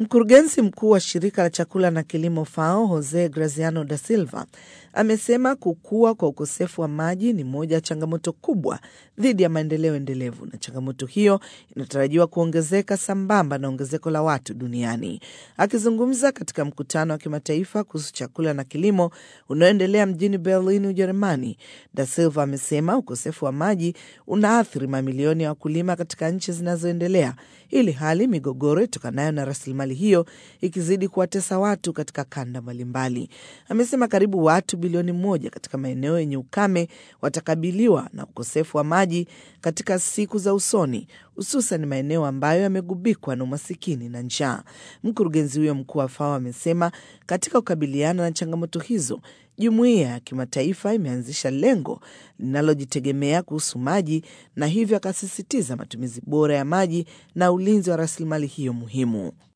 Mkurugenzi mkuu wa shirika la chakula na kilimo FAO Jose Graziano da Silva amesema kukua kwa ukosefu wa maji ni moja ya changamoto kubwa dhidi ya maendeleo endelevu, na changamoto hiyo inatarajiwa kuongezeka sambamba na ongezeko la watu duniani. Akizungumza katika mkutano wa kimataifa kuhusu chakula na kilimo unaoendelea mjini Berlin, Ujerumani, da Silva amesema ukosefu wa maji unaathiri mamilioni ya wakulima katika nchi zinazoendelea, ili hali migogoro itokanayo na rasilimali hiyo ikizidi kuwatesa watu katika kanda mbalimbali. Amesema karibu watu bilioni moja katika maeneo yenye ukame watakabiliwa na ukosefu wa maji katika siku za usoni, hususan maeneo ambayo yamegubikwa na umasikini na njaa. Mkurugenzi huyo mkuu wa FAO amesema katika kukabiliana na changamoto hizo, jumuiya ya kimataifa imeanzisha lengo linalojitegemea kuhusu maji, na hivyo akasisitiza matumizi bora ya maji na ulinzi wa rasilimali hiyo muhimu.